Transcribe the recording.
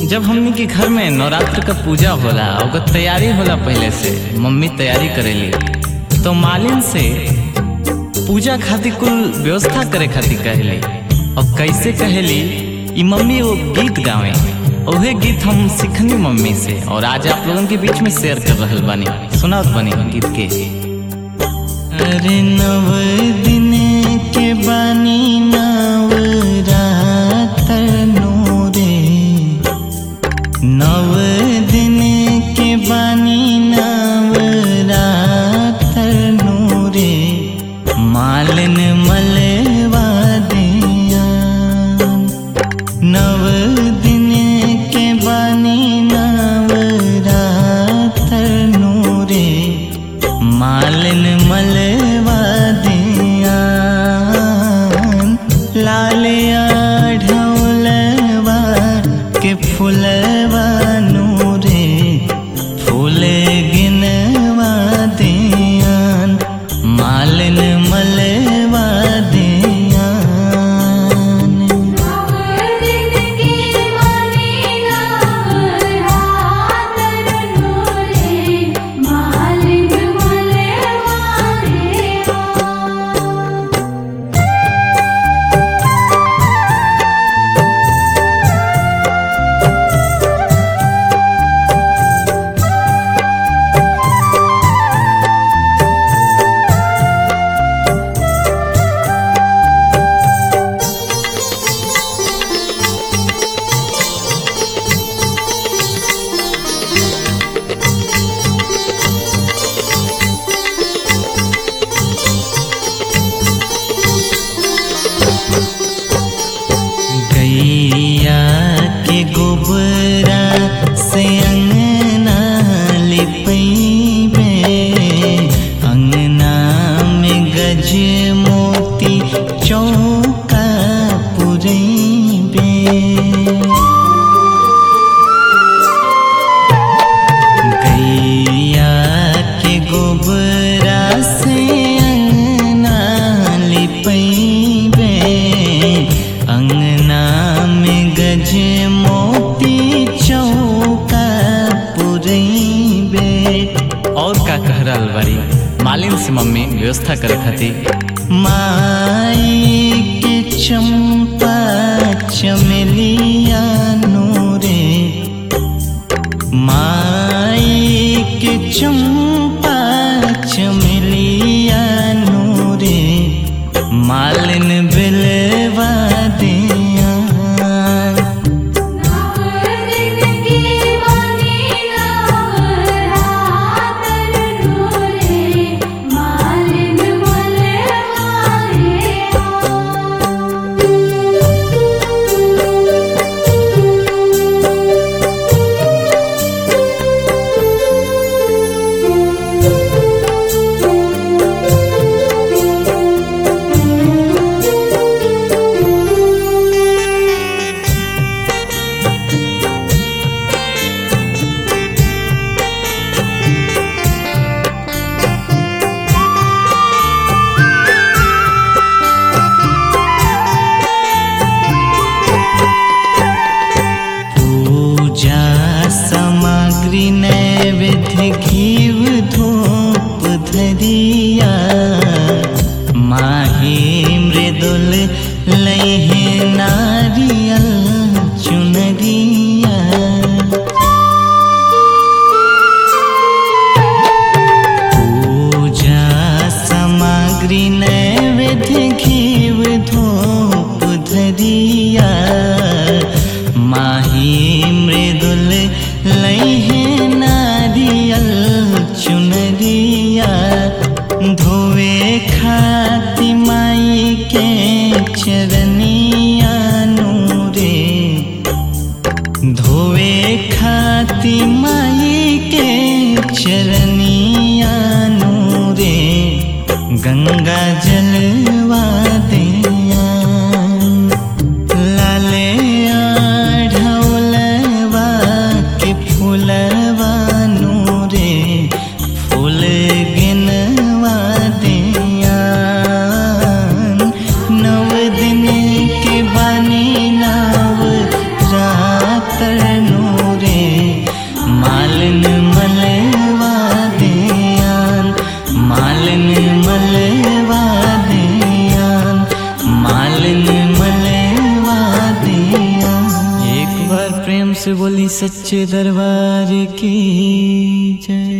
जब हमनी के घर में नवरात्र का पूजा होला ओकर तैयारी होला पहले से मम्मी तैयारी करेली तो मालिन से पूजा खातिर कुल व्यवस्था करे खातिर कहली और कैसे कहली ई मम्मी वो गीत गावे ओहे गीत हम सीखनी मम्मी से और आज आप लोगन के बीच में शेयर कर रहल बानी सुनात बानी गीत के अरे नव दिन के बानी नवरातनो रे नव दिन के बानी नवरातनो रे मालन मलवा दिया नव दिन के बानी नवरातनो रे मालन मलवा दिया लालिया ढोलवा के फुलवा नूरे फूल गिनवा दिया मालन मलवा दिया गैया के गोबरा से अंगना लिपैबे अंगना में गज मोती चौका पुरैबे गैया के गोबरा से अंगना लिपैबे अंगना में गज मोती चौका पुरैबे और का कह रहल बारी मालिन से मम्मी व्यवस्था करे खातिर माई के चंपा चमेलिया नूरे माई के चंपा चमेलिया नूरे मालिन बिलवा दिया पूजा सामग्री नैवेद्य घीव धूप धरिया माही मृदुल लहे नारियल चुनरिया पूजा सामग्री नैवेद्य घीव धूप धरिया माही मृदुल लहे नारियल चुनरिया धोवे खाति माई के चरनिया नूरे धोवे खाति माई के चरनिया नूरे गंगा जलवा दिया लाले ढोलवा के फूलवा नूरे फूल गिनवा दिया नव दिन के बानी नव रात नु मालिन मलवा दिया मालिन मलवा दिया एक बार प्रेम से बोली सच्चे दरबार की जय